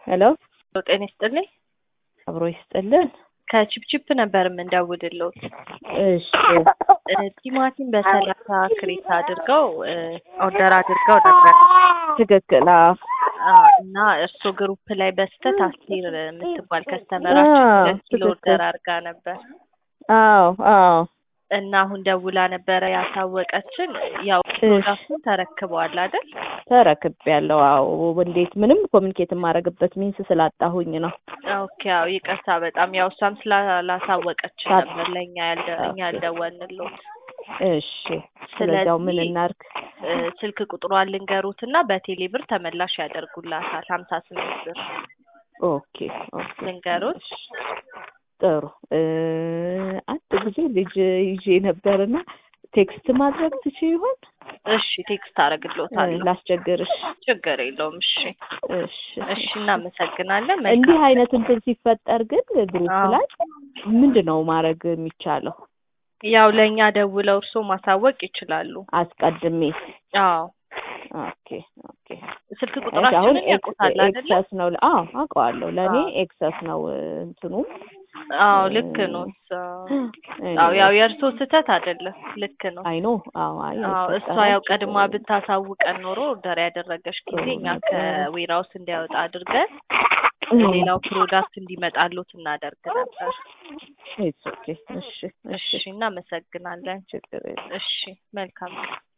ሄሎ ጤና ይስጥልኝ። አብሮ ይስጥልን። ከቺፕቺፕ ነበር የምንደውልልዎት። እሺ እ ቲማቲም በሰላሳ ክሬት አድርገው እ ኦርደር አድርገው ነበር ትክክል። አዎ አ እና እርሶ ግሩፕ ላይ በስተት አስቴር የምትባል ከስተመራችን አዎ፣ ሁለት ኪሎ ትክክል። ኦርደር አድርጋ ነበር አዎ አዎ እና አሁን ደውላ ነበረ ያሳወቀችን። ያው ፕሮዳክቱን ተረክበዋል አይደል? ተረክቤያለሁ። አዎ እንዴት ምንም ኮሚኒኬት የማደርግበት ሚንስ ስላጣሁኝ ነው። ኦኬ አዎ ይቅርታ በጣም ያው እሷም ስላላሳወቀችን ሳት- ነበር ለእኛ ያልደ እኛ ያልደወልንልዎት። እሺ ስለዚያው ምን ስለዚህ እናርግ? እ ስልክ ቁጥሯን ልንገሩት እና በቴሌ ብር ተመላሽ ያደርጉላታል ሀምሳ ስምንት ብር ኦኬ ኦኬ ልንገሩት። ጥሩ እ አንድ ጊዜ ልጅ ይዤ ነበርና ቴክስት ማድረግ ትችይ ይሆን? እሺ ቴክስት እ አደርግልዎታለሁ። ላስቸግርሽ። ችግር የለውም። እሺ እሺ እሺ እናመሰግናለን። እንዲህ መልካም አይነት እንትን ሲፈጠር ግን ግሩፕ አዎ። ላይ ምንድን ነው ማድረግ የሚቻለው? ያው ለእኛ ደውለው እርሶ ማሳወቅ ይችላሉ። አስቀድሜ አዎ ኦኬ ኦኬ ስልክ እሺ አሁን ቁጥራችንን ኤክስ- ያውቁታል አይደለ? ኤክሰስ ነው አዎ አውቀዋለሁ ለእኔ አዎ። ኤክሰስ ነው እ እንትኑ አዎ ልክ ነው። አዎ ያው የእርሶ ስህተት አይደለም። ልክ ነው። አይ ኖ አዎ አይ አዎ እሷ አይፈጠርም። ያው ቀድማ ብታሳውቀን ኖሮ ኦርደር ያደረገች ጊዜ እኛ ከዌራውስ እንዲያወጣ አድርገን ሌላው ፕሮዳክት እንዲመጣሉት እናደርግ ነበር። ኢትስ ኦኬ እሺ እሺ እናመሰግናለን። ችግር የለም። እሺ መልካም